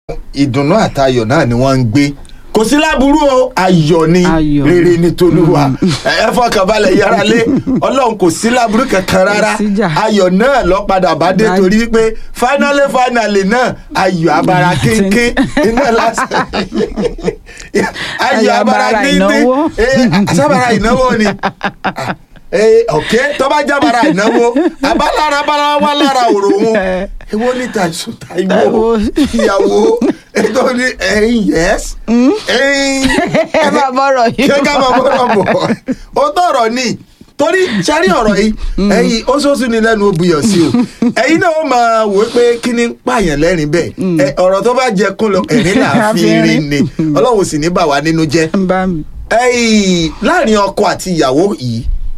ìdùnnú àtayọ̀ náà ni wọ́n ń gbé kò sí láburú o ayọ̀ ni Ayọ̀. rere ni tolúwa ẹ fọkànbalẹ̀ yára lé ọlọ́run kò sí láburú kankan rárá Kò síjà. ayọ̀ náà lọ padà bá dé Bá- torí wípé finally finally náà ayọ̀ abara kéńké iná lásán ayọ̀ Ayọ̀ abara abara kéńké ìnáwó. sábàrà ìnáwó ni Eh, ok tó bá jábàrà ìnáwó abálára bára wà lára òròhún èwo ní tàìsùn tàìwó Táíwò. ìyàwó ètò ní ẹyin yẹs ẹyin ẹ máa bọ̀rọ̀ yìí ṣé ká máa bọ́rọ̀ bọ̀ ó tọrọ ní torí sáré ọ̀rọ̀ yìí ẹyin ó sọ́sùn ní lẹ́nu obìyàn sí o ẹyin náà ó máa wò ó pé kí ni ń pààyàn lẹ́rìn bẹ́ẹ̀ ẹ, ọ̀rọ̀ tó bá jẹ kún lọ ẹ̀rín là á fi rin ni ọlọ́run sì ní bà wá nínú jẹ́ ń bá mi. ẹyìn láàrin ọkọ àti ìyàwó yìí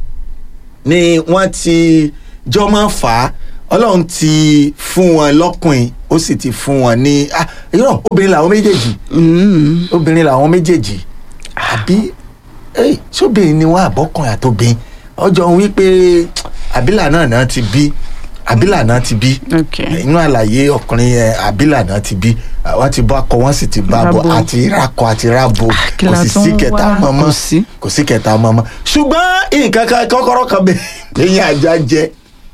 ni wọ́n ti jọ máa fà á ọlọ́run ti fún wọn lọ́kùnrin ó sì ti fún wọn ní ah irọ́ obìnrin làwọn méjèèjì Mm. obìnrin làwọn méjèèjì àbí ey sóbìnrin ni wọ́n àbọ́kùnrin àtòbìnrin ọjọ́ ń wí pé àbílà náà náà ti bí àbílà náà ti bí ok inú àlàyé ọkùnrin yẹn àbílà náà ti bí wọ́n ti bá kọ wọ́n sì ti bá bọ̀ Rábò. àti rakọ àti rabo kí kò la sì tún sí wá? kẹta Kò mọ́mọ́ sí. kò sí kẹta mọ́mọ́ ṣùgbọ́n nǹkan kan kọ́kọ́rọ́ kan bẹ lẹ́yìn ajá jẹ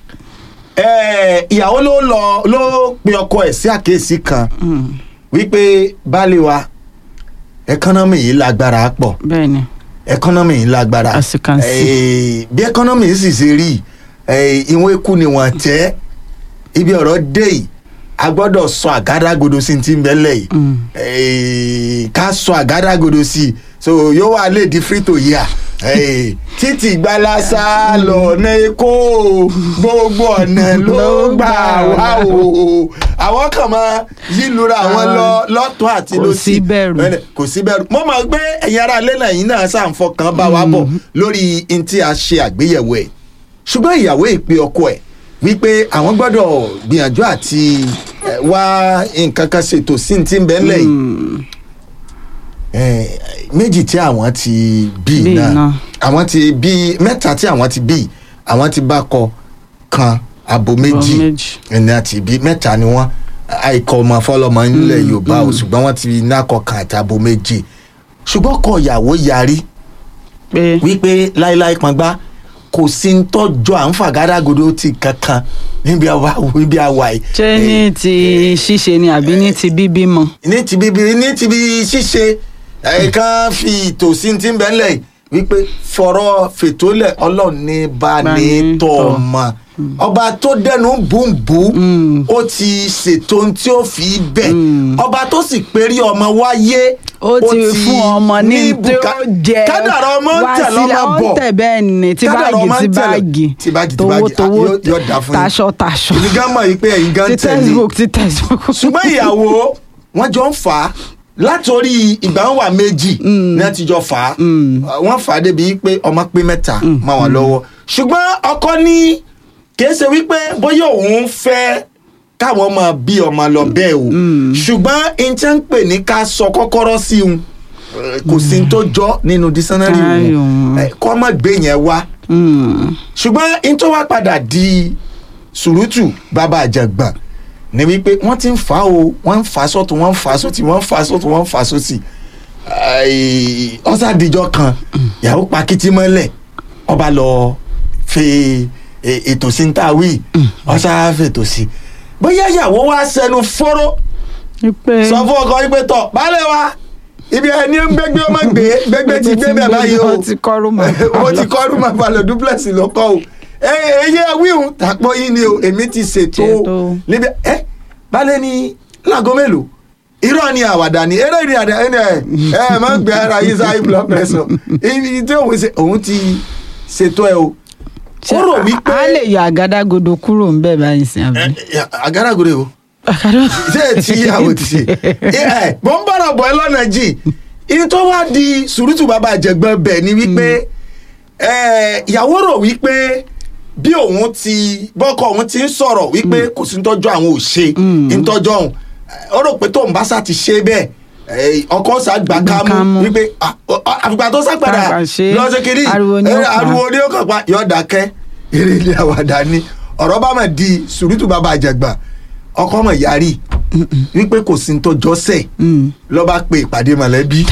Ẹ, ìyàwó ló lọ ló pe ọkọ ẹ̀ sí àkíyèsí kan Mm. wípé baálé wa ẹkọ́nọ́mì yìí lágbára pọ̀ bẹ́ẹ̀ ni ẹkọ́nọ́mì yìí lágbára As you can see. Eh, bí ẹkọ́nọ́mì yìí sì ṣe rí eh, ìwọ̀n eku ni wọ́n tẹ́ ibi ọ̀rọ̀ dé yìí a gbọ́dọ̀ sọ àgádágodo sí ti ń bẹ́lẹ̀ yìí Mm. Eh, ká sọ àgádágodo sí i so yóò wá lè di frito yìí à Eh, títí gbalasa lọ́nà èkó gbogbo ọ̀nà ló gbà wá o àwọn kan máa yílura àwọn lọ lọ́tún àti Kò lọ́sì sí bẹ̀rù. Bẹ́ẹ̀ ni, kò sí bẹ̀rù mo mọ̀ pé ẹ̀yin ará ilé náà yìí náà ṣàǹfọkàn bá wa bọ̀ lórí n tí a ṣe àgbéyẹ̀wò ẹ̀ ṣùgbọ́n ìyàwó ìpè ọkọ ẹ̀ wípé àwọn gbọ́dọ̀ gbìyànjú àti eh, wá nǹkan kan ṣètò sí ti ń bẹ́ẹ̀ lẹ́yìn Mm. Eh, méjì tí àwọn ti bí Bí náà náà. àwọn ti bí mẹ́ta tí àwọn ti bí àwọn ti bá kọ kan abo méjì méjì. ẹni àti bí mẹ́ta ni wọ́n àìkọ ọmọ fọlọmọ nílẹ̀ yorùbá o ṣùgbọ́n wọ́n ti nákọ kan àti abo méjì ṣùgbọ́n kọ ìyàwó yarí pé wípé láíláí pọngbá kò sí ń tọ́jọ́ à ń fàgádágodo ti kankan níbi àwa níbi àwa yìí. ṣé ní ti ṣíṣe ni àbí ní ti bíbímọ. ní ti bíbí ní ti bí ṣíṣe ẹ̀ẹ̀kan fi ìtòsí ti ń bẹ́lẹ̀ wípé fọ̀rọ̀ fètòlẹ̀ ọlọ́run ní bá Bá ní ní tọ̀ tọ̀. mọ́ ọba tó dẹnu bùnbù Mm. ó ti ṣètò ohun tí ó fi bẹ̀ Mm. ọba tó sì pérí ọmọ wáyé ó ti fún ọmọ ní tí bùkà- ó jẹ kádàrá ọmọ ń wá tẹ̀ sílẹ̀, lọ́mọ ó ń bọ̀ tẹ̀ bẹ́ẹ̀ ni tí Kádàrá báàgì ọmọ tí ń tẹ̀ lọ- báàgì tí báàgì tí towó báàgì towó yóò yóò dá fún yín taṣọ taṣọ èmi gan mọ̀ yìí pé ẹ̀yin gan tí tẹ̀lé textbook tí textbook. ṣùgbọ́n ìyàwó wọn jọ ń fà á látòrí ìgbà wọn wà méjì ní wọn ti jọ fà á wọn fà á débi pé ọmọ pé mẹ́ta mọ́ wọn lọ́wọ́ ṣùgbọ́n ọkọ ní kìí ṣe wípé bóyá òun fẹ́ káwọn máa bí ọmọ lọ bẹ́ẹ̀ o ṣùgbọ́n n tí ń pè ní ká sọ kọ́kọ́rọ́ sí un eh, kò sí n tó jọ nínú dísánárì Dísánárì òun òun. Eh, kọ́ mọ̀ gbé yẹn wá Mm. ṣùgbọ́n n tó wá padà di sùrùtù bàbá àjàgbọ̀n ni wípé wọ́n ti ń fà á o wọ́n ń fà á sọ́tún wọ́n ń fà á sọ́tún wọ́n ń fà á sọ́tún wọ́n ń fà á sọ́tì ọ̀sàdìjọ́ kan ìyàwó pa kìtì mọ́lẹ̀ ọba lọ fi e- ètò sí ń tàwí ọ̀sà fètò sí bóyá ìyàwó wa sẹnu fọ́rọ́ wípé sọ fún ọkọ wípé tọ̀ baálé wa ibi ẹni ń gbégbé ọmọ gbé gbégbé ti gbé bẹ́ẹ̀ báyìí o ó ti kọ́rù mọ́ mo ti kọ́ rúmọ̀ balẹ̀ duplex ló kọ́ o eye wíhùn tàpọ̀ yín ni o èmi ti ṣètò Ṣètò. níbi ẹ balẹ̀ ní láago mélòó irọ́ ni àwàdà ni eré ni àdá ẹni ẹ ẹ má gbé ara yín sáyé blood pressure ibi tí òun ṣe òun ti ṣètò ẹ o ó rò wípé a lè yọ àgádágodo kúrò ń bẹ̀ báyìí sí àbí. agáragore o Àgádá- ṣé ẹ ti yàwó ti ṣe ẹ mo ń bọ̀rọ̀ bọ̀ ẹ lọ́nà jì ìyẹn tó wá di sùrùtù bàbá àjẹgbọ́n bẹ̀ ni wípé ẹ, ìyàwó rò wípé bí òun ti bọ́kọ òun ti ń sọ̀rọ̀ wípé kò sí ntọ́jú àwọn ò ṣe ntọ́jú ọ̀hún ó rò pé tóun bá sá ti ṣe bẹ́ẹ̀ ẹ, ọkọ sá gbà Gbà kámú kámú. wípé ah, ọ- ọ- àfìgbà tó sá padà Padà ṣe, lọ́sẹ̀ kiri ariwo ni ó ẹ, pa. ariwo ni ó kàn pa yọ̀ dákẹ́ eré ilé àwàdà ni ọ̀rọ̀ bá mà di sùrùtù bàbá àjẹgbọ́n ọkọ mọ̀ yarí wípé kò sí ní tó jọ́sẹ̀ Mm. ló bá pe ìpàdé mọ̀lẹ́bí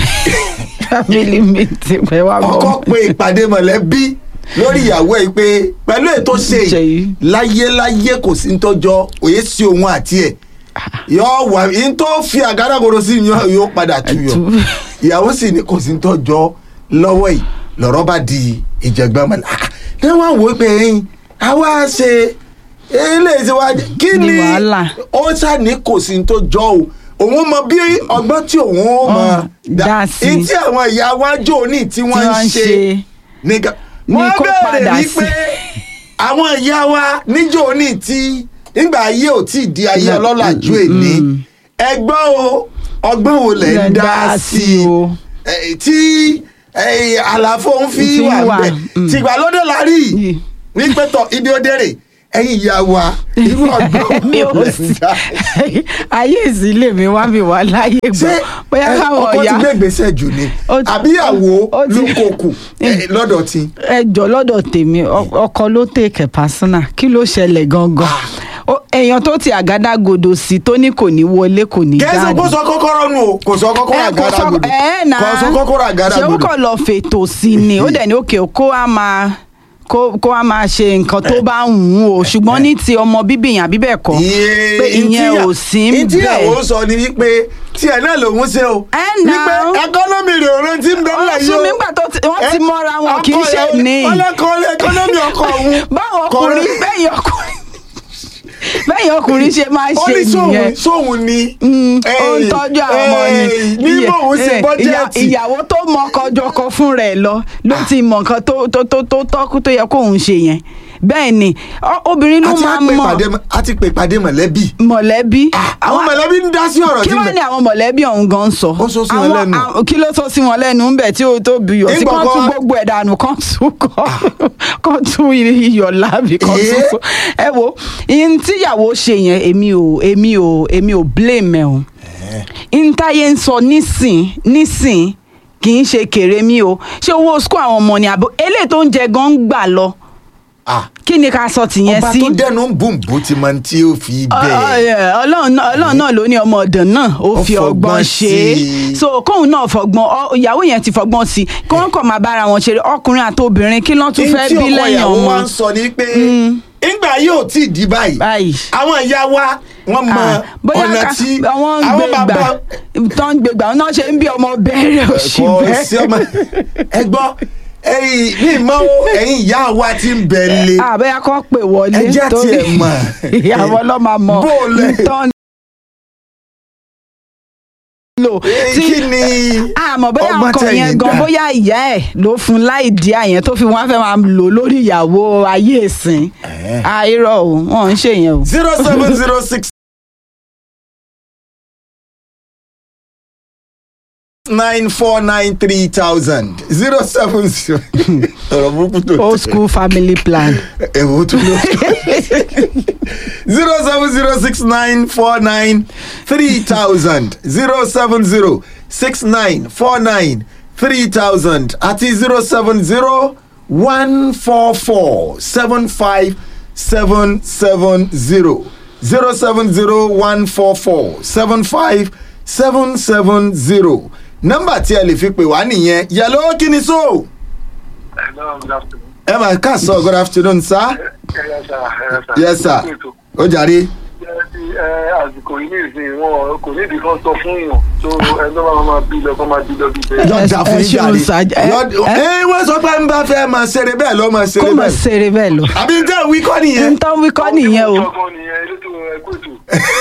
family meeting pé wá bọ̀. ọkọ pe ìpàdé mọ̀lẹ́bí lórí ìyàwó ẹ̀ pé pẹ̀lú ètò ṣe Ṣe yìí. láyéláyé kò sí ní tó jọ òye sí òun àti ẹ̀ yóò wà ní tó fi àgádágodo sí yóò yóò padà tuyọ̀ Tú. ìyàwó sì ní kò sí ní tó jọ lọ́wọ́ yìí lọ́rọ́ bá di ìjẹ̀gbọ́n mọ́lá ní wọ́n wò ó pé ẹ̀yìn àwa ṣe eléyìí tí wàá kí Ní ni wàhálà. ó ṣàní kò sí ní tó jọ o òun mọ bí ọgbọ́n tí òun ó mọ Ó dá sí. ní tí àwọn ìyá wájú òní tí tí wọ́n ń wọ́n ń ṣe ṣe nìkan Ní wọ́n kó bẹ̀rẹ̀ padà wípé sí. àwọn ìyá wa níjọ́ òní tí nígbà ayé ò tí ì di ayé Mm, ọlọ́làjú mm, èní mm. ẹgbọ́n o ọgbọ́n wo lẹ̀ ń Lẹ̀ ń dá dá sí sí o. i tí eh, àlàfo ń fi Fi wà wà, bẹ́ẹ̀ mm. tìgbàlódé la rí Yìí. wípé tọ ibi ó dérè ẹ̀yin ìyá wa irú ọgbọ́n mi wo ò lẹ̀ ń sí dá ayé ìsílẹ̀ mi wá mi wá láyé ṣé gbọ́ bóyá ẹ, káwọn ọkọ ti ọ̀yá gbé ìgbésẹ̀ jù ni Ó ti- àbí àwo ó ti- ló kókù eh, lọ́dọ̀ tí. ẹjọ́ lọ́dọ̀ tèmi ọ- ọkọ ló tèkẹ̀ pásánà kí ló ṣẹlẹ̀ gangan Ó- èèyàn tó ti àgádágodo sí tó ní kò ní wọlé kò ní kẹ́sì jáde. kó sọ kọ́kọ́rọ́ nù o kò sọ kọ́kọ́rọ́ ẹ kò àgàrà sọ gbòdò ẹ náà kò sọ kọ́kọ́rọ́ àgàrà ṣé ó gbòdò. kàn lọ fètò sí ni ó dẹ̀ ní òkè kó a máa kó kó a máa ṣe nǹkan tó bá ń wù ú o ṣùgbọ́n ní ti ọmọ bíbí yẹn àbí bẹ́ẹ̀ kọ́ pé ìyẹn ò sí ń ìtìyàwó bẹ̀. sọ ni wípé tí ẹ náà lòún ṣe o Ẹ nà wípé ó. ẹkọ́nọ́mì rẹ̀ ò rántí ń bẹ́ẹ̀ Ó yìí o. sún mi nígbà tó ti- wọ́n ti Ẹ, mọ́ra wọn, kì í ọkọ ṣe rẹ̀- ní. ọlọ́kọ̀ọ́lẹ̀ ẹkọ́nọ́mì ọkọ òun. báwọn kọ̀ ọkùnrin rẹ̀- bẹ́yìn ọkùnrin bẹ́yìn ọkùnrin ṣe máa ó ṣe ní sóhun nìyẹn. sóhun ni. Mm, ó ń Ey, tọ́jú àwọn ọmọ ni. ey, ní Iye- bóun ṣe eh, bọ́jẹ́ẹ̀tì. ìyá- ìyàwó tó mọ ọkọ jọkọ fún rẹ̀ lọ ló ti mọ nǹkan tó tó tó tó tọ́kú tó yẹ kóun ṣe yẹn bẹ́ẹ̀ ni ọ- obìnrin ló a ti máa á pè mọ pàdé- a ti pè pàdé mọ̀lẹ́bí. mọ̀lẹ́bí. àwọn mọ̀lẹ́bí ń dá sí ọ̀rọ̀ kí tí wọ́n ní àwọn mọ̀lẹ́bí ọ̀hún gan sọ. Ó sọ sí wọn Àwọn- lẹ́nu. àwọn- kí ló sọ sí wọn lẹ́nu ń bẹ̀ tí ó tó bu iyọ̀ sí Nígbà kán tún kan- gbogbo ẹ̀ dànù kán tún kọ́ kán tún iyọ̀ láàbì kán tún Eh? sọ. ẹ wo ihun tíyàwó ṣe yẹn èmi ò èmi ò èmi ò blame ẹ̀ o ntáyé ń sọ nísìn nísìn kì í ṣe kéré mi o ṣé owó school àwọn ọmọ ni àbò eléyìí tó ń jẹ gan ń gbà lọ Ah, kí ni ká sọ tìyẹn ọba sí. tó dẹnu ń bùn bó ti máa ń tí ó fi Ọ- bẹ́ẹ̀. ọ- ẹ, ọlọ́run náà ọlọ́run náà ló ní ọmọ ọ̀dàn náà ó Ó fi fọgbọ́n ọgbọ́n ṣe é sí i. so kóun náà fọgbọ́n ọ- ìyàwó yẹn ti fọgbọ́n sí i kí wọ́n kàn máa bára wọn ṣeré ọkùnrin àti obìnrin kí lọ́n tún Ní fẹ́ tí bí ọkọ lẹ́yìn ìyàwó ọmọ wa ń sọ ni pé ńgbà yóò tí ì di báyìí báyìí. àwọn ìyá wa wọ́n mọ Ah, bóyá ọ̀nà ká- tí àwọn ń àwọn gbé bàbá gbà tó ń gbé gbà náà ṣe ń bí ọmọ bẹ̀rẹ̀ òṣì ẹ̀kọ́ sí ọmọ bẹ́ẹ̀. ẹ gbọ́ ẹ̀yin ní ìmọ̀ o, ẹ̀yin ìyá wa ti ń bẹ̀ lé àbẹ́yà kọ́ pè wọlé Ẹ jẹ́ torí tiẹ̀ mọ̀. ìyàwó ọlọ́mà mọ̀ Bó o lẹ̀- tán lò Eh, kí ni àmọ́ bóyá ọgbọ́n ọkọ tẹ̀yin yẹn gan dá? bóyá ìyá ẹ̀ ló fún láì dí àyẹn tó fi wọ́n á fẹ́ máa lò lórí ìyàwó ayé ìsìn Eh. àìrọ̀ o wọ́n ń ṣe yẹn o. zero seven zero six nine four nine three thousand zero seven zero ọ̀rọ̀ burúkú tó old school family plan. ẹ̀wọ̀n tó lọ zero seven zero six nine four nine three thousand zero seven zero six nine four nine three thousand àti zero seven zero one four four seven five seven seven zero zero seven zero one four four seven five seven seven zero nọ́mbà tí ẹ lè fi pè wá nìyẹn yẹlò kí ni so Hello, good afternoon. ẹ máa ká sọ good afternoon sir. Yes, sir. yes Yes, sir. sir ó jàre. Ẹ àsìkò yìí ní ìsìn wọn kò ní ìdíkan sọ fún yàn tó ẹni tó máa máa bí lọ kó máa bí lọ bí bẹ́ẹ̀. yọ da fún ẹ ṣeun yín sá- jàre ẹ- Yọ- ẹ- ẹ wọ́n sọ pé n bá fẹ́ máa ṣeré bẹ́ẹ̀ lọ́ máa kó ṣeré mọ̀ bẹ́ẹ̀ ṣeré bẹ́ẹ̀ lọ. àbí n tẹ́ wí kọ́ nìyẹn. n tán wí kọ́ nìyẹn o. Ọgbọ́n nìyẹn elétò ẹ̀kú ètò.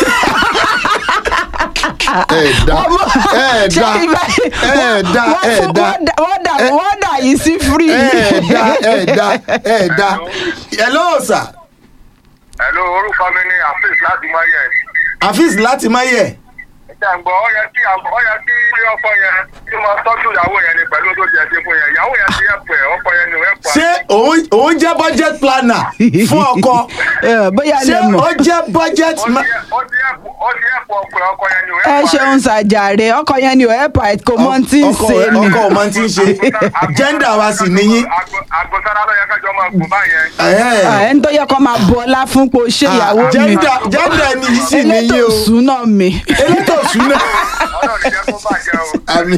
ẹ da ẹ da ẹ da ẹ da wọ́n dà wọ́n dà yìí sí free. ẹ da ẹ da ẹ da hello sir Hello, orúkọ mi ni Afis láti Máyẹ̀. afis láti máyẹ jàǹgbọ́ ó yẹ kí àgbọ̀ ó yẹ kí ọkọ yẹn kí wọ́n tọ́jú ìyàwó yẹn ni pẹ̀lú tó jẹ́ ṣe fún yẹn ìyàwó yẹn ti ẹ̀pọ̀ ẹ̀ ọkọ yẹn ni ò ẹ̀pọ̀ ṣé òun òun jẹ́ budget planner fún ọkọ ẹ, bóyá ṣé lè mọ̀ ó jẹ́ budget ó ma- ti ẹ̀- ó ti ẹ̀pọ̀ ó ti ẹ̀pọ̀ ọkọ ẹ̀ ọkọ yẹn ni ò ẹ ẹ̀pọ̀ ṣeun ṣàjàre ọkọ yẹn ni ò ẹ pa kò mọ tí ń ọkọ ṣe ni ọkọ ò mọ tí ń ṣe gender wa sì níyín àgbọ̀sára ló yẹ kájọ máa gùn báyẹn. Ẹ̀hẹ́n. Ah, ẹni tó yẹ kó máa bu ọlá fún pé o ṣe ìyàwó mi gender gender ni yìí sì elétò níyín o ìṣúná mi elétò ìṣúná ọlọ́run ní jẹ́ kó bàjẹ́ o. àmì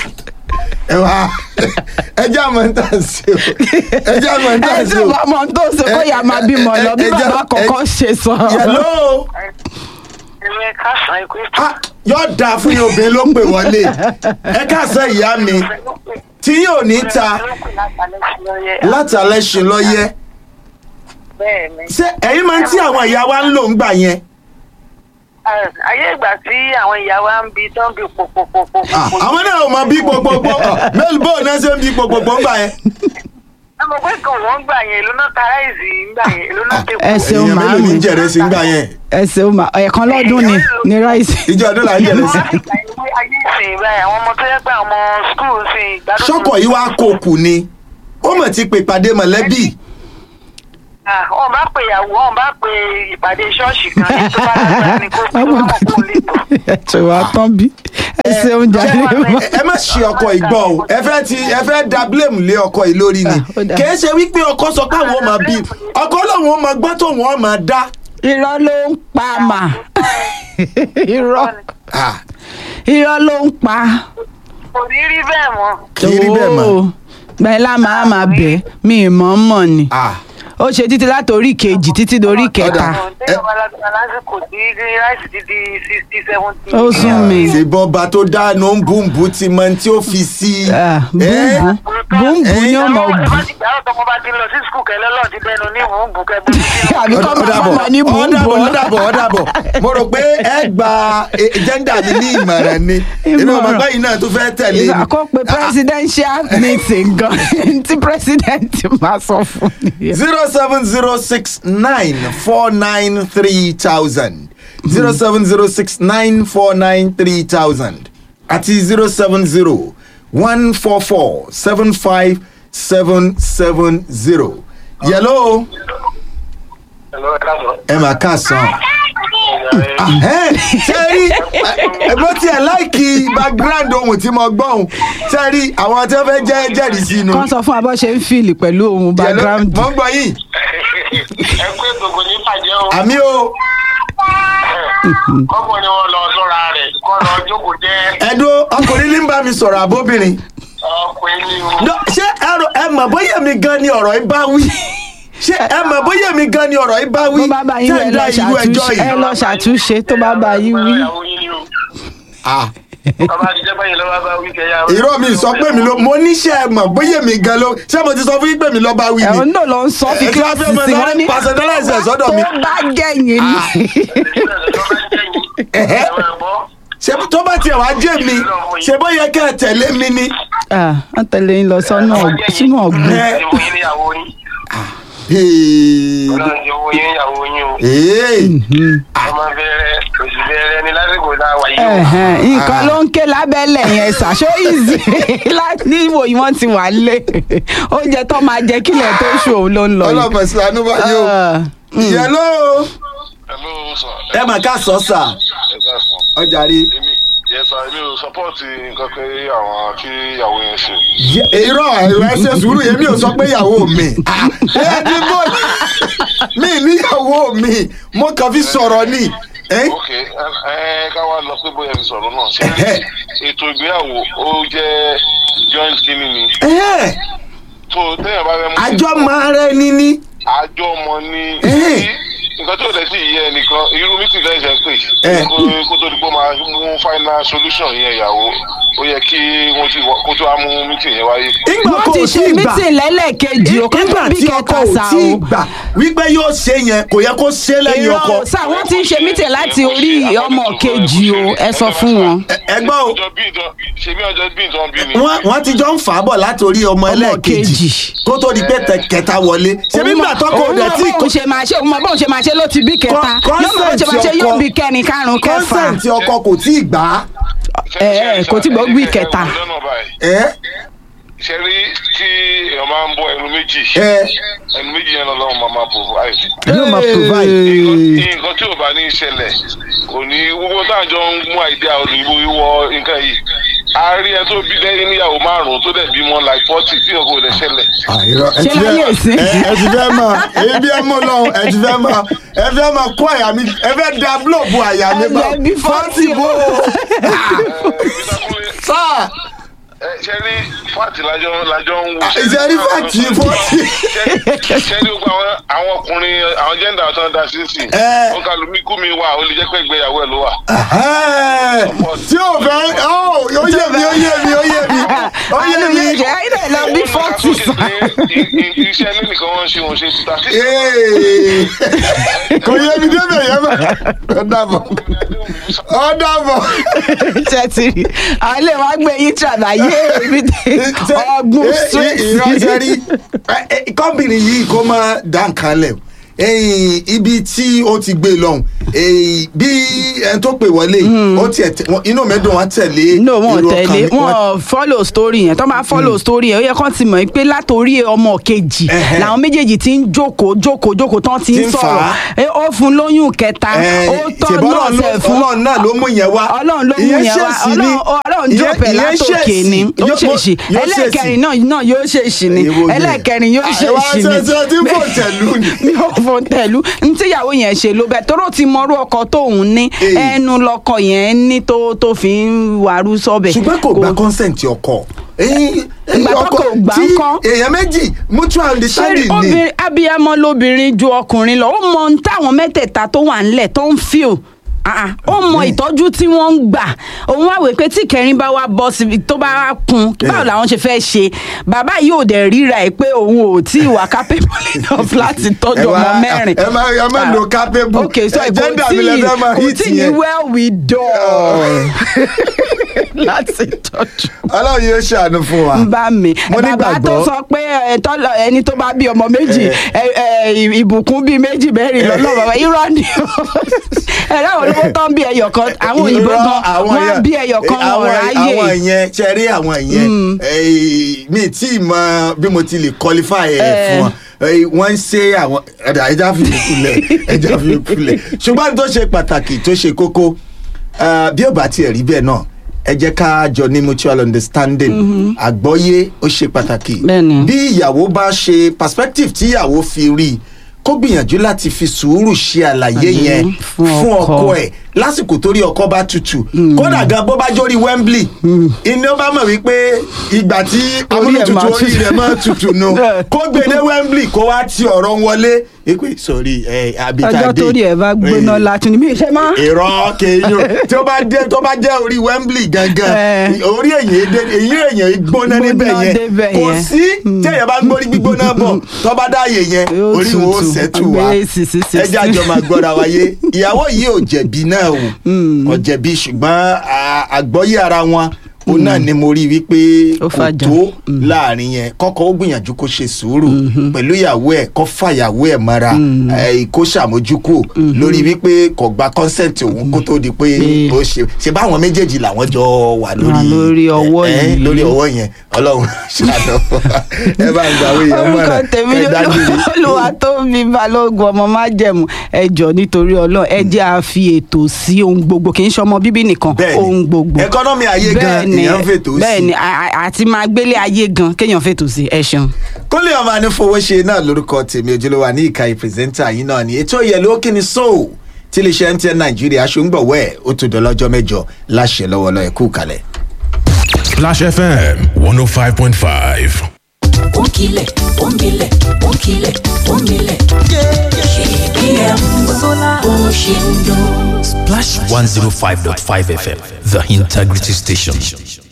ẹ wá ẹjẹ àmọ́ ń tà sí o ẹjẹ àmọ́ ń tà ẹ tí sí ò o bá mọ tó ṣe kó yà máa bímọ lọ bí ẹ- ẹ- bàbá ẹ- kọ̀ọ̀kan ṣe sọ. yẹlò Ilé kásán ikú ah yóò dáa fún yín obìnrin ló pè wọlé ẹ káàsán ìyá mi tí yóò ní ta látàlẹ́ ṣe lọ́yẹ́ Bẹ́ẹ̀ ni. ṣé ẹ̀yin máa ń tí àwọn ìyá wa ń lò ń gbà yẹn Ayé ìgbà tí àwọn ìyá wa ń bi tán bi pòpòpòpò. Ah, àwọn náà ò mọ bí gbogbogbò mélòó bó náà ṣe ń bí gbogbogbò ń gbà yẹn Ẹ mọ̀ pé kan wọ́n gbà yẹn, èló náà ta ráìsì gbà yẹn, èló náà tẹ̀ ẹ ṣeun èèyàn mélòó ní màámi jẹrẹ sí ń gbà yẹn ẹ ṣeun mà ẹ̀ẹ̀kan lọ́dún ni ní ráìsì. ìjọ ọdún là ń jẹrẹ sí. Ayé ìsìn báyìí, àwọn ọmọ tó yẹ pé àwọn ọmọ skul sì gbádùn. sọ́kọ̀ yìí wá kó kù ni ó mọ̀ ti pè pàdé mọ̀lẹ́bí Ah, Wọ́n bá pe ìyàwó, wọ́n bá pe ìpàdé ṣọ́ọ̀ṣì kan ní tó bá lágbára ni kó kó wọ́n mọ̀ kó lè tọ̀. ẹ ṣe wá tán bí ẹ ṣeun jàre mọ. ẹ má ṣe ọkọ ìgbọ́ o ẹ fẹ́ ti ẹ fẹ́ da blame lé ọkọ yìí lórí ni Ah, ó dáa. kì í ṣe wípé ọkọ sọ pé àwọn ò máa bí ọkọ lòun ò máa gbọ́ tóun ò máa dá irọ́ ló ń pa mà irọ́ Ah, irọ́ ló ń pa. Kò ní rí bẹ́ẹ̀ mọ́. kì í rí bẹ́ẹ̀ mọ́ Ooo, bẹ́ẹ̀ lá máa máa bẹ̀ mí mọ̀ mọ̀ ni Ah, ó ṣe títí látòrí kejì títí dorí kẹta Téèyàn bá lágbára lásìkò tí ráìsì ti di sixty seventy. ó sún mi. ṣe bọ́ba tó dáná ń bùnbùn ti mọ tí ó fi sí Ah, Eh? búùbù búùbù ni ó mọ̀ bù Ìgbàlọ́ tọmọ bá ti lọ sí skul kẹlẹ́ lọ́ọ̀ ti dẹnu ní ìwúǹbù kẹgbẹ́ sínú. àbí kọ́ máa ọ̀dàbọ̀ fọmọ ní búùbù ọ̀dàbọ̀ ọ̀dàbọ̀ mo rò pé ẹ gba jẹ́ndà mi ní ìmọ̀ràn ni inú ọmọ Ìmọ̀ràn. báyìí náà tó fẹ́ tẹ̀lé ni. ìgbà kó pe presidential meeting gan tí president máa sọ fún nìyẹn. zero seven zero six nine four nine three thousand zero seven zero six nine four nine three thousand àti zero seven zero one four four seven five seven seven zero. yẹ̀lò Hello, ẹ káàsán. ẹ mà káàsán. sẹ́rí ẹgbẹ́ tí ẹ láìkí background ohun tí mo gbọ́ ohun sẹ́rí àwọn tí wọ́n fẹ́ jẹ́ jẹ́rìí sí inú. kàn sọ fún abọ́ ṣe ń fìlì pẹ̀lú ohun background. mo ń gbọ́ yìí ẹ pé gbogbo ní bàjẹ́ o. àmì o kọ́kọ́ ni wọ́n lọ sọ́ra rẹ̀ kọ́ lọ jókòó jẹ́ ẹ̀dùn ọkùnrin ní bá mi sọ̀rọ̀ àbóbìnrin. ọkùnrin ní o. No, ṣé ẹ rò ẹ mọ̀ bóyá mi gan ni ọ̀rọ̀ yìí bá wí ṣé ẹ mọ̀ bóyá mi gan ni ọ̀rọ̀ yìí bá wí tó bá bá yín wí, tẹ́ ẹ ń dá lọ irú ẹjọ́ ṣàtúnṣe ẹ yìí. lọ ṣàtúnṣe tó bá bá yín wí. Ìyàwó yín ni o. Ah, Bàbá àti jẹ́ báyìí lọ́wọ́ bá wí kẹ́yà. irọ́ mi sọ pé mi ló mo níṣẹ́ ẹ mọ̀ bóyá mi gan ló ṣé mo ti sọ fún yín pé mi lọ́ bá wí ẹ̀hún ni. náà ló ń sọ fi Ẹ tí wọ́n kíláàsì fẹ́ mọ sí sáré wọn ní personalize ẹ̀ sọ́dọ̀ mi. tó bá jẹ́yìn ni. Ẹ̀hẹ́. ṣé tó bá tiẹ̀ wá jẹ́ mi ṣé bó yẹ kẹ́ ẹ tẹ̀lé mi ni. Ah, wọ́n tẹ̀lé yín lọ sọ́nà ọ̀g- sínú ọ̀gbìn. Ẹ. Ìwọ yín níyàwó yín. Hey. Ọlọ́run ti wo yín níyàwó yín o. Hey. Ọmọ bẹ̀rẹ̀ òsì bẹ̀rẹ̀ ni lásìkò tá a wà yìí o. Ẹ̀hẹ̀n, nǹkan ló ń ké lábẹ́lẹ̀ yẹn ṣàṣọ ìzì ní ìwòyí wọ́n ti wà lé oúnjẹ tó máa jẹ kílẹ̀ tó ṣù òun ló ń lọ yìí. ọlọ́mọ ìsìlánú báyìí o. Ah, yẹ̀lò Hello, sir. ẹ mà ká sọ sà Ẹ káàsán. ọjà rí. Èmi yes sir, èmi ò sọ́pọ́ọ̀tì nǹkan pé àwọn tí ìyàwó yẹn ṣe. irọ́ ẹ̀rọ ẹsẹ̀ sùúrù èmi ò sọ pé ìyàwó mi ẹni bó mi níyàwó mi mo kàn fi sọ̀rọ̀ ni ẹ́ ok ẹ ẹ ká wá lọ pé bóyá fi sọ̀rọ̀ náà ṣé ètò ìgbéyàwó ó jẹ́ joint kínní ni ẹ́ tó téèyàn bá fẹ́ mú àjọ máa rẹ ni ní àjọ ọmọ ní Eh. nǹkan tó lè sí yẹ ẹnìkan irú mítìn lẹ́yìn ṣe ń pè Eh. kó kó tó di pé ó máa mú final solution yẹn ìyàwó ó yẹ kí wọ́n ti wọ- kó tó wá mú mítìn yẹn wáyé. ìgbà wọ́n kò ti tí ṣe ì gbà mítìn lẹ́lẹ́kejì o kọ́ nígbà tó bí tí ọkọ kẹta ò sá tí ì o. gbà wípé yóò ṣe yẹn kò yẹ kó ṣe lẹ́yìn ọkọ Irọ́ sá wọ́n ti ń ṣe mítìn láti orí ọmọ kejì o ẹ sọ fún wọn. Ẹ- ẹgbọ́n o ọjọ́ bí ìdán ṣe bí ọjọ́ bí ìdán bí ni. wọ́n wọ́n ti jọ ń fà á bọ̀ látòrí ọmọ ẹlẹ́ẹ̀kejì kejì. kó tó di pé tẹ- kẹta wọlé ṣebí nígbà tọkọ òun òde mọ tí bóun ṣe máa ṣe òun mọ bóun ṣe máa bàṣẹ ló ti bí kẹta Con- yóò mọ̀ bàṣẹ bàṣẹ yóò bí kẹrin karùn-ún kẹfà kọ́nsẹ̀ntì ọkọ kò tí ì gbà á ẹ ẹ kò tí gbọ́ bí kẹta. lọ́nà báyìí ẹ ṣe rí tí èèyàn máa ń bọ ẹnu méjì ẹ ẹnu méjì yẹn lọ́wọ́ máa máa provide. yóò máa provide. nǹkan nǹkan tí ò bá ní ìṣẹ̀lẹ̀ kò ní gbogbo táàjọ ń mú àìdíà òyìnbó wíwọ nǹkan yìí a rí ẹ tó bí lẹ́yìn níyàwó márùn-ún tó dẹ̀ bímọ like forty tí nǹkan kò lè ṣẹlẹ̀. àìrọ ẹ Ṣé ti láyé fẹ́ ìsín? ẹ ẹ ti fẹ́ mọ̀ èyí bí ẹ mú lọ ẹ ti fẹ́ mọ̀ ẹ fẹ́ mọ̀ kó àyà mi ẹ fẹ́ da búlọ̀bù àyà mi bá Ẹ bí fọ́ọ̀tì bò ó sáà ṣe rí fáàtì lájọ lájọ ń wo. ìṣe rí fàtì fọ́ọ̀tì ṣe rí gbogbo àwọn àwọn ọkùnrin àwọn jẹ́ndà tó ń da sí sí. Ẹ. ó kàlù mí kú mi wà ó lè jẹ́ pé ìgbéyàwó ẹ̀ ló wà. tí ò fẹ́ ó ó yé mi ó yé mi ó yé mi ó yé àánú mi yẹn jẹ́ ayé náà lọ bí fọ́ọ̀tì sàn. iṣẹ́ ilé nìkan wọ́n ń ṣe wọ́n ṣe títà sí. Ee. kò yé mi débẹ̀ yẹn bá ọ dàbọ̀ ọ dàbọ̀. ṣe ti rí àwọn ilé wa gbé yín ṣàlàyé ibi tí ọgbọ́n straight ìránṣẹ́ rí kọ́bìnrin yìí kó máa dá nǹkan lẹ̀ ẹ̀yìn ibi tí ó ti gbé lọ́hùn ẹ̀yìn bí ẹni tó pè wọlé yìí, ó tiẹ̀ tẹ- wọn- inú mẹ́dùn wọn tẹ̀lé no wọn irú ọkàn tẹ̀lé mi. wọn follow story yẹn tó máa follow story yẹn ó yẹ kán ti mọ̀ pé látòrí ọmọ kejì Ẹhẹ́. làwọn méjèèjì ti ń jókòó jókòó jókòó tán ti Ti ń ń fà sọ̀rọ̀ á. Eh, ó fún lóyún kẹta Ẹ̀, ó tọ́ ṣèbí náà Ọlọ́run ló- sẹ̀ fún ọlọ́run náà ló mú yẹn wá ọlọ́run ló mú Ìyẹn yẹn wá ṣèṣì ni. ọlọ́run ọlọ́run Ìyẹn- jópẹ̀ ìyẹn látòkè ni ó Yóò- ṣèṣì yóò ẹlẹ́ẹ̀kẹrin náà náà yóò ṣèṣì ni Èwo yẹn? ẹlẹ́ẹ̀kẹrin yóò Àìwá ṣèṣì ni ṣẹṣẹ tí kò tẹ̀lú ni. mi ò fò tẹ̀lú ntíyàwó yẹn ṣe ló bẹ́ẹ̀ tóró ti mọrú ọkọ tóun ní Èyí. ẹnu lọkọ yẹn ní tó tó fi ń wàrú sọ́bẹ̀. ṣùgbọ́n kò gba consent ọkọ ẹ̀yìn Ìgbà tó kò gbà ń kọ́. èèyàn méjì mutual ṣé understanding ni obìnrin abiyamọ lobìnrin ju ọkùnrin lọ ó mọ ohun táwọn mẹ́tẹ̀ẹ̀ta tó wà ńlẹ̀ tó ń fíò ó mọ ìtọ́jú tí wọ́n ń gbà òun wá wèé pé tí kẹrin bá wá bọ́ síbi tó bá wá kun báwo làwọn ṣe fẹ́ ṣe bàbá yìí ò dẹ̀ ríra ẹ̀ pé òun ò tí ì wà capable enough láti tọ́jú Ẹ wá- ọmọ mẹ́rin. ẹ má- ẹ má lo capable. ok so Ẹ kò gender tí mi lẹ ì fẹ́ máa kò hit tí ì ní yẹn. well with done láti tọ́jú ọlọ́run yóò ṣàánú fún wa. ń bá mi Mo bàbá tó nígbàgbọ́. sọ pé ẹ, tọ́lọ- ẹni tó bá bí ọmọ méjì ẹ, ẹ, ìbùkún bíi méjì mẹ́rin lọ́lọ́ bàbá irọ́ ni o ẹ láwọn olówó tó ń bí ẹyọ kan àwọn òyìnbó Irọ́, gan àwọn wọ́n yẹn- bí ẹyọ kan wọn àwọn- ráyè àwọn yẹn ṣe rí àwọn yẹn eh, mi tí ì mọ bí mo ti lè qualify ẹ Eh. fún wọn Eh, wọ́n ń ṣe àwọn ẹ̀dá ẹja fi yòókù lẹ̀ ẹja fi yòókù lẹ̀ ṣùgbọ́n tó ṣe pàtàkì tó ṣe kókó eh, bí ó bá tiẹ̀ rí bẹ́ẹ̀ náà ẹ jẹ́ ká jọ ní mutual understanding àgbọ́yé ó ṣe pàtàkì Bẹ́ẹ̀ni. bí ìyàwó bá ṣe perspective tí ìyàwó fi rí i kó gbìyànjú láti fi sùúrù ṣe àlàyé Àlàyé yẹn fún fún ọkọ. ọkọ ẹ̀ lásìkò torí ọkọ bá tutù kódà gan bó bá jórí wembley iná bá mọ̀ wípé ìgbà tí Orí ẹ̀ amúnútutù máa orí tutù. rẹ̀ máa tutù nù kó gbèdé wembley kó wá ti ọ̀rọ̀ wọlé ipe sọ̀rí ẹ̀ abitade ọjọ́ torí ẹ̀ bá gbóná láti ní mi ṣe máa ìrọ̀ kéèyàn tí ó bá dé tó bá jẹ́ orí wembley gangan Eh. orí èyàn èdè èyí èyàn gbóná níbẹ̀ Gbóná yẹn débẹ̀ kò yẹn. sí tí èyàn bá gbórí gbígbóná bọ̀ tó bá dáàyè yẹn Yóò orí wo ó tutù. sẹ́tù wá Gbé sí sí sí ẹjẹ́ sí. àjọ máa gbọ́ra wáyé ìyàwó yìí ò jẹ̀bi náà o kò jẹ̀bi ṣùgbọ́n à- àgbọ́yé ara wọn òun náà ni mo rí wípé Ó kò fàjà. tó láàrin yẹn kọ́kọ́ ó gbìyànjú kó ṣe sùúrù pẹ̀lú ìyàwó ẹ̀ kó fàyàwó ẹ̀ mọ́ra ẹ̀, kó ṣàmójúkò lórí wípé kò gba consent òun kó tó di pé Pé- ó ṣe ṣe báwọn méjèèjì làwọn jọ wà lórí Wà lórí ọwọ́ ẹ̀, ẹ̀, yìí. lórí ọwọ́ yẹn ọlọ́run ṣàdọ̀ ẹ bá ń gbàwé yẹn orúkọ mọ́ra tèmi ẹ dágbére. olúwa tó mi balógun ọmọ májẹ̀mú ẹjọ nítorí Ọlọ́run ẹ jẹ́ a fi ètò sí ohun gbogbo kì í ṣe ọmọ bíbí nìkan Bẹ́ẹ̀ni. ohun gbogbo Economy ayé gan, Bẹ́ẹ̀ni, èèyàn fètò sí. bẹ́ẹ̀ni a- a- àti máa gbélé ayé gan kéèyàn fètò sí ẹ ṣeun. kólé ọmọ anífowóṣe náà lórúkọ tèmi ojúlówó ní ìka ìpírẹsẹ́ńtà yìí náà ni ètò ìyẹ̀lú ó kíni sóò tí iléeṣẹ́ MTN nàìjíríà ṣòǹgbọ̀wọ́ ẹ̀ ó tún dọ́lọ́jọ́ mẹ́jọ láṣẹ lọ́wọ́lọ́ ẹ̀ kú kalẹ̀. Splash FM 105.5. Onkile, onkile, onkile, onkile. KBM, Oshindo. Splash 105.5 FM, the integrity station.